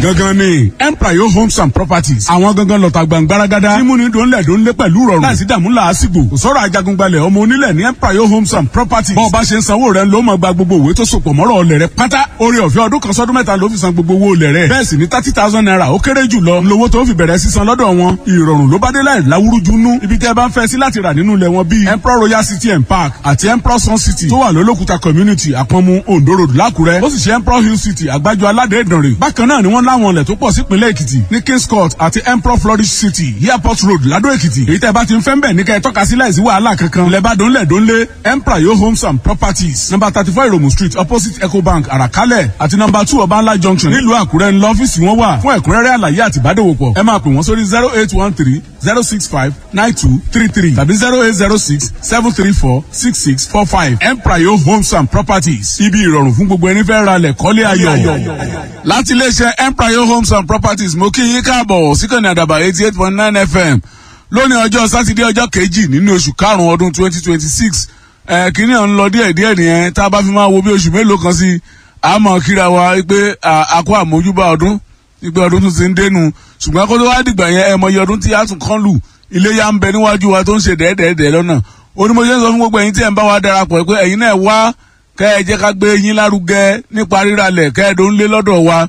gangan ni empire homes and properties àwọn gangan lọ́ta gbàngbáragádá mímúni dòńlẹ̀ dòńlé pẹ̀lú rọrùn láìsí dààmú làásìgbò kò sọ̀rọ̀ ajagungbalẹ̀ ọmọ onílẹ̀ ní empire homes and properties bọ́ọ̀ bá ṣe ń sanwó rẹ̀ ló máa gba gbogbo òwe tó sopọ̀ mọ́rọ̀ ọlẹ̀ rẹ̀ pátá orí ọ̀fẹ́ ọdún kan sọ́dún mẹ́ta ló fi san gbogbo owó olẹ̀ rẹ̀ bẹ́ẹ̀ sì ni thirty thousand naira ó kéré jù lọ lówó tó fi bẹ̀rẹ̀ sísan lọ́dọ̀ wọn ìrọ̀rùn ló bá dé láì láwúrújú nú ibi tẹ́ ẹ bá ń fẹ́ sí láti rà nínú ilẹ̀ wọn bíi emperor royal city and park àti emperor sun city tó wà lólókùta community àpọ̀nmu ondo road lákùrẹ́ ó sì ṣe emperor hill city àgbájọ aládé ìdànrè bákan náà ni wọ́n láwọn ilẹ̀ tó pọ̀ sípínlẹ̀ èkìtì ní kings court àti emperor flourish city airport road ládó èkìtì èyí tẹ́ ẹ bá ti ń fẹ́ ń bẹ̀ ní kẹ́ ẹ tọ́ka sí láìsí wàhálà kankan ilẹ̀ bá dónlẹ̀ dónlé emperor yo homes and properties number thirty four iromu street opposite ecobank àràkálẹ̀ àti number two ọbańlá junction nílùú àkúrẹ́ ńlọ ọ́fíìsì wọn wà fún ẹ̀kúnrẹ́rẹ́ àlàyé àti ìbádòwòpọ̀ ẹ máa pè wọ́n sórí zero eight one three zero six five nine two three three tàbí zero eight zero six seven three four six six four five emprayo homes and properties ibi ìrọ̀rùn fún gbogbo ẹni fẹ́ ra lẹ̀ kọ́lé ayọ̀. láti iléeṣẹ́ emprayo homes and properties mo kí yín káàbọ̀ síkànnì àdàbà eighty eight point nine fm lónìí ọjọ́ sátidé ọjọ́ kejì nínú oṣù karùn-ún ọdún twenty twenty six ẹ̀ kínní à ń lọ díẹ̀ díẹ̀ nìyẹn tá a bá fi máa wo bí oṣù mélòó kan sí àmọ́ kíra wa pé àkó àmójúbà ọdún ìgbẹ́ ọdún tún ti ń dénú ṣùgbọ́n kó tó wá dìgbà yẹn ẹ mọyì ọdún tí a tún kán lù iléyà ń bẹ níwájú wa tó ń ṣe dẹ́ẹ̀dẹ́ẹ̀dẹ́ lọ́nà onímọ̀ṣẹ́ ń sọ fún gbogbo ẹ̀yin tí ẹ̀ ń bá wa darapọ̀ pé ẹ̀yin náà wá kẹ́ ẹ jẹ́ ká gbé yín lárugẹ nípa ríralẹ̀ kẹ́ ẹ tó ń lé lọ́dọ̀ wa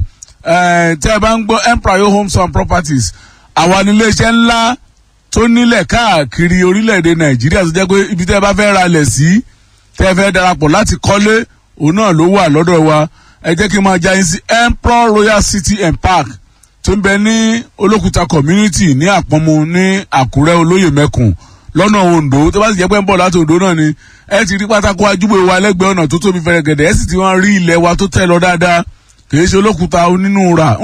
tẹ́ ẹ bá ń gbọ́ empire homes and properties àwa ní iléeṣẹ́ ńlá tó nílẹ̀ káàkiri orílẹ̀-èdè nàìjíríà tó jẹ́ pé ibi tẹ́ ẹ bá fẹ́ ralẹ̀ sí tẹ́ ẹ fẹ́ darapọ̀ láti kọ́lé òun náà ló wà lọ́dọ̀ wa ẹ jẹ́ kí n máa já yín sí emperor royal city and park tó ń bẹ ní olókùta community ní àpọ́nmu ní àkúrẹ́ olóyè mẹ́kùn lọ́nà ondo tó bá sì jẹ́ pé ń bọ̀ láti ondo náà ni ẹ ti rí pátákó ajúbọ̀ wa lẹ́gbẹ̀ẹ́ ọ̀nà tó tóbi fẹ̀rẹ̀gẹ̀dẹ̀ ẹ sì ti wọ́n rí ilẹ̀ wa tó tẹ̀ lọ dáadáa kì í ṣe olókùta onínúura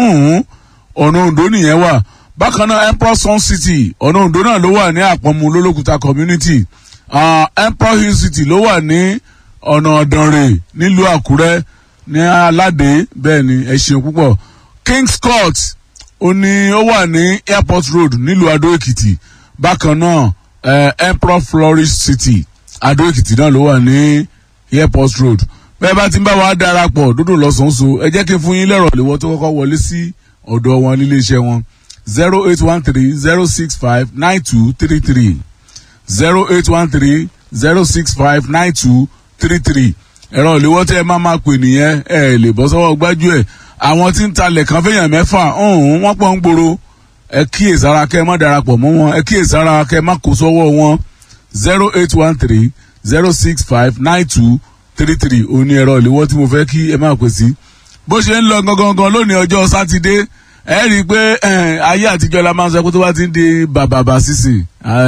ọ̀nà ondo nìyẹn wà bákan náà emperor sun city ọ̀nà ondo náà ló wà ní àpọ́nmu lólókùta community emperor hill city ló wà ní ọ̀nà ọ̀dànrè nílùú àkúrẹ́ ní aládé bẹ́ẹ̀ ni ẹ ṣeun púpọ̀ kings court ó ní ó wà ní airport road nílùú adó èkìtì bákan náà eh, emperor flourish city adó èkìtì náà ló wà ní airport road bẹ́ẹ̀ bá ti ń bá wa darapọ̀ dúdú lọ́sàn-án ẹ jẹ́ kí n fún yín lẹ́rọ̀ léwọ́ tó kọ́kọ́ wọlé sí ọ̀dọ̀ wọn nílé iṣẹ́ wọn zero eight one three zero six five nine two three three zero eight one three zero six five nine two three three ẹ̀rọ ìléwọ́ tẹ́ ẹ máa máa pè nìyẹn ẹ lè bọ́ sọ́wọ́ gbájú ẹ̀ àwọn tí ń talẹ̀ kan fẹ́yàn mẹ́fà ọ̀hún wọ́n pọ̀ ń gbòòrò ẹ kíyèsára kẹ́ ẹ má darapọ̀ mọ́ wọn ẹ kíyèsára kẹ́ ẹ má kó sọ́wọ́ wọn zero eight one three zero six five nine two three three òní ẹ̀rọ ìléwọ́ tí mo fẹ́ kí ẹ máa pè sí. bó ṣe ń lọ gangan lónìí ọjọ́ sátidé ẹ rí i pé ayé àtijọ́ la máa ń sọ pé tó bá ti ń di bàbàbà sísìn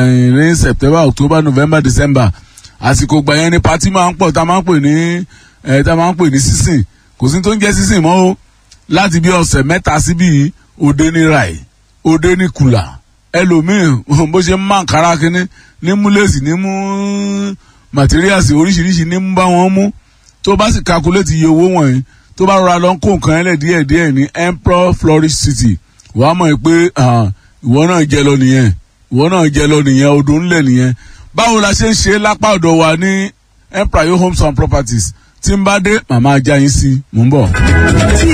ní september october november december àsìkò gbà yẹn ni pati máa ń pọ̀ tá a máa ń pè ní ẹ̀ tá a máa ń pè ní sísìn kò sí tó ń jẹ́ sísìn mọ́ o láti bí ọ̀sẹ̀ mẹ́ta síbí òde ní rai òde ní kùlà ẹlòmíì bó ṣe ń má kára kínní ní mú lẹ́sì ní mú màtíríàsì oríṣiríṣi ní mú bá wọn mú tó bá sì kakuléètì iye owó wọ̀nyí tó bá rọra lọ ń kó nǹkan ẹlẹ́ díẹ̀ díẹ̀ ní emperor flourish city wàá mọ̀ pé ìwọ náà jẹ lọ nìyẹn ìwọ náà jẹ lọ nìyẹn odò ńlẹ̀ nìyẹn báwo la ṣe ń ṣe lápá ọ̀dọ̀ wa ní empire homes and properties tí ń bá dé màmá ajá yín sí mò ń bọ̀. tí